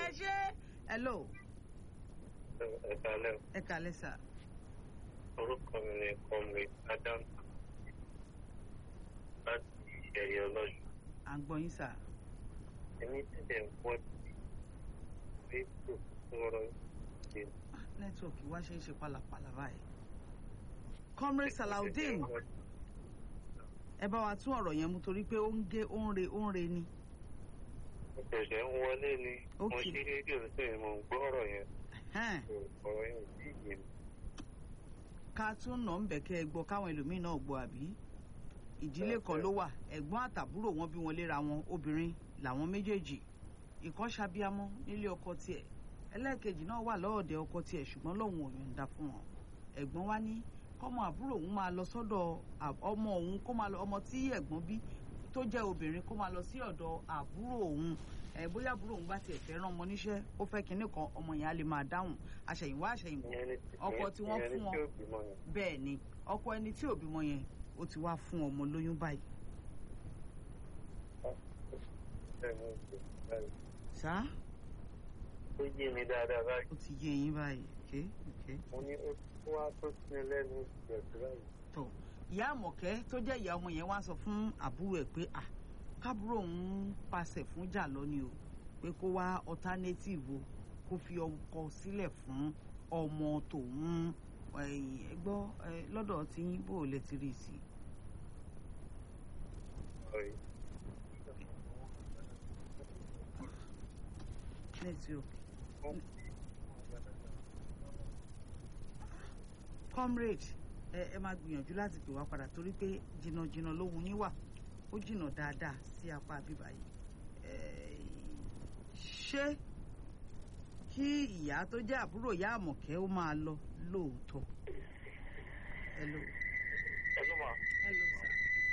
ẹ ṣe hello ẹ̀ka lẹ́ ẹ kàlẹ́ sà orúkọ mi ni comrade adam láti ẹ̀yẹ ọlọ́yọ̀ à ń gbọ́ yín sà èmi ti dẹ̀ ń pọ̀ sí facebook sọ̀rọ̀ ṣe nẹ́tíwọ̀kì wá ṣe ń ṣe pálapàla báyìí comrade salaudeen ẹ bá wa tún ọ̀rọ̀ yẹn mú torí pé ó ń gé ó ń re ó ń re ni mo ṣẹ̀ṣẹ̀ ń wọlé ni mo Ok. ṣí rédíò sí ni mo ń gbọ́ ọ̀rọ̀ yẹn Ẹ̀hẹ́n. ọ̀rọ̀ yẹn ò tí ì yé mi. ká tún nà ń bẹ̀ kẹ́ ẹ gbọ́ káwọn ẹlòmíín náà gbọ́ àbí ìdílé kan ló wà ẹ̀gbọ́n àtàbúrò wọn bí wọn léra wọn obìnrin làwọn méjèèjì ìkan ṣàbíamọ nílé ọkọ tiẹ̀ ẹlẹ́ẹ̀kejì náà wà lọ́ọ̀dẹ ọkọ tiẹ̀ ṣùgbọ́n lòun ò yọ̀ǹda fún wọn ẹ̀gbọ́n wa ní kọ́mọ àbúrò òun máa lọ sọ́dọ̀ à- ọmọ òun kó máa lọ ọmọ tí ẹ̀gbọ́n bí tó jẹ́ obìnrin kó máa lọ sí ọ̀dọ̀ àbúrò òun ẹ̀ bóyá àbúrò òun bá tiẹ̀ fẹ́ rán ọmọ níṣẹ́ ó fẹ́ kinní kan ọmọ yẹn á lè máa dáhùn àṣẹ̀yìnwá àṣẹ̀yìnbọ̀ ìyẹn ni ọkọ tí wọ́n ìyẹn ni fún tí wọn. ò bímọ yẹn. bẹ́ẹ̀ ni ọkọ ẹni tí ò bímọ yẹn ó ti wá fún ọmọ lóyún báyìí bẹ́ẹ̀ ni ó ṣe báyìí. ṣá ó yé mi dáadáa báyìí ó ti yé yín báyìí ké ké mo ní ó tún wá tó sí mi lẹ́nu ìgbẹ̀sí báyìí. tó ìyá àmọ̀kẹ́ tó jẹ́ ìyá ọmọ yẹn wá sọ fún àbúrò ẹ̀ pé à kábúrò òun pàṣẹ fún jà lọ́ni o pé kó wá alternative o kó fi ọkọ sílẹ̀ fún ọmọ tòun ẹ̀yìn ẹ gbọ́ ẹ, lọ́dọ̀ tí yín bò lẹ ti rí sí i. ọ̀rẹ́ network comrade ẹ ẹ máa gbìyànjú láti pè wá padà torí pé jìnnàjìnnà lóhun yín wà ó jìnnà dáadáa sí apá bíbá yìí Ẹ, ṣé kí ìyá tó jẹ́ àbúrò ìyá àmọ̀kẹ́ ó máa lọ lóòótọ́ hello hello ma hello sir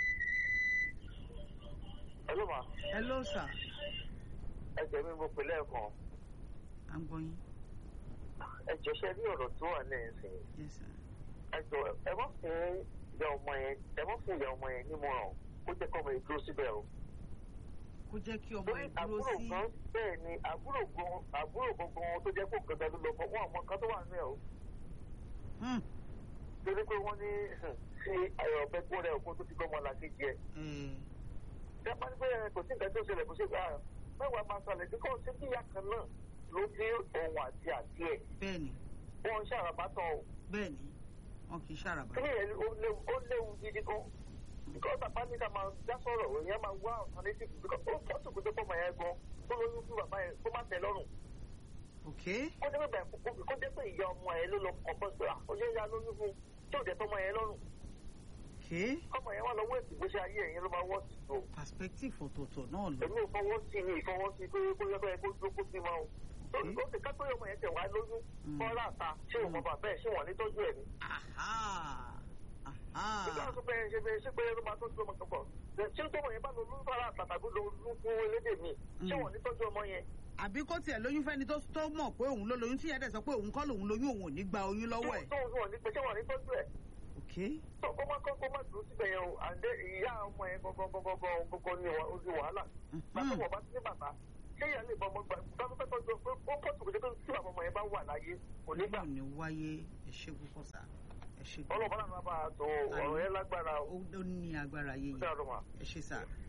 hello ma hello sir ẹsẹ̀ mi mo pè lẹ́ẹ̀kan à ń gbọ́ yín ẹjọ́ ṣe ní ọ̀rọ̀ tó wà lẹ́yìn sí i yes sir ẹjọ́ ẹ má fún ìyá ọmọ yẹn ẹ má fún ìyá ọmọ yẹn nímọ̀ràn kó jẹ́ kọ́ ọmọ yẹn dúró síbẹ̀ o. kó jẹ́ kí ọmọ torí ẹ̀ dúró àbúrò sí gan bẹ́ẹ̀ ni àbúrò gan àbúrò gangan tó jẹ́ kó gangan ló lọ fọ́ wọn àmọ́ kan tó wà nínú ẹ̀ o. Hmm, torí pé wọ́n ní ṣe ayọ̀ ọ̀bẹ gbọ́ rẹ̀ òkú tó ti gbọ́ ọmọ làkejì ẹ̀. eh, ṣé a máa ń gbé ẹ kò sí nǹkan tó ṣẹlẹ̀ kó ṣe gbà mẹ́wàá máa ṣàlẹ̀ bí kò sí bí ìyá kan náà ló dé òun àti àti ẹ̀ bẹ́ẹ̀ ni wọ́n ń ṣàràbátàn o. bẹ́ẹ̀ ni wọn kì í ṣàràbà kíni yẹn ó léwu ó léwu gidi gan because bàbá ní ká máa dá sọ̀rọ̀ èèyàn máa wá alternative because ó pọ̀ tó kó tó pọ̀ mọ̀ yẹn gan tó lóyún fún bàbá yẹn kó má tẹ̀ lọ́rùn ok kó jẹ́ pé bàbá kó jẹ́ pé ìyá ọmọ yẹn ló lọ kọ́ bọ́ sí ó jẹ́ ìyá lóyún fún tó jẹ́ tọmọ yẹn lọ́rùn ok ọmọ yẹn wà lọ́wọ́ èsì bó ṣe ayé ẹ̀yìn ló máa wọ́ sí tó perspective ọ̀tọ̀ọ̀tọ̀ náà lọ èmi ò fọwọ́ sí mi ìfọwọ́ sí pé kó yẹ kó yẹ kó dúró kó sí máa o ó ok ó ti ká pé ọmọ yẹn tẹ̀ wá lóyún Mm. kọ́ láta ṣé òun bàbá ẹ̀ ṣé wọ́n ní tọ́jú ẹ̀ ni aha aha nígbà tó bẹ̀rẹ̀ ṣe bẹ̀rẹ̀ ṣe pé ló máa tọ́jú ọmọ kan bọ̀ ṣé tọ́mọ yẹn bá lọ lóyún fara àtàtàgbé lọ lóyún fún elédè mi ṣé wọ́n ní tọ́jú ọmọ yẹn àbí kó tiẹ̀ lóyún fẹ́ni tó tó mọ̀ pé òun ló lóyún tí ìyá dẹ̀ sọ pé òun kọ́ lòun lóyún òun ò ní gba oyún lọ́wọ́ ẹ̀ tó ń wọ̀n ní pé ṣé wọ́n ní tọ́jú ẹ̀ ok tó kó má kó má dúró síbẹ̀ yẹn o àǹdẹ ìyá ọmọ yẹn gọ́gọ́gọ́gọ́ ní ojú wàhálà bàtà wọ̀ bá sí ní bàbá ṣé ìyá lè bọ ọmọ gbà bá tó fẹ́ tọ́jú pé ó pọ̀ tó kò jẹ́ pé tí bàbá ọmọ yẹn bá wà láyé kò ní gbà ò ní wáyé ẹ ṣé púpọ̀ sá ẹ ṣé ọlọ́ọ̀bá náà bá a tó ọ̀rọ̀ yẹn lágbára ó ó ní agbára yéye ó dáa lọ́mọ. ẹ ṣé sá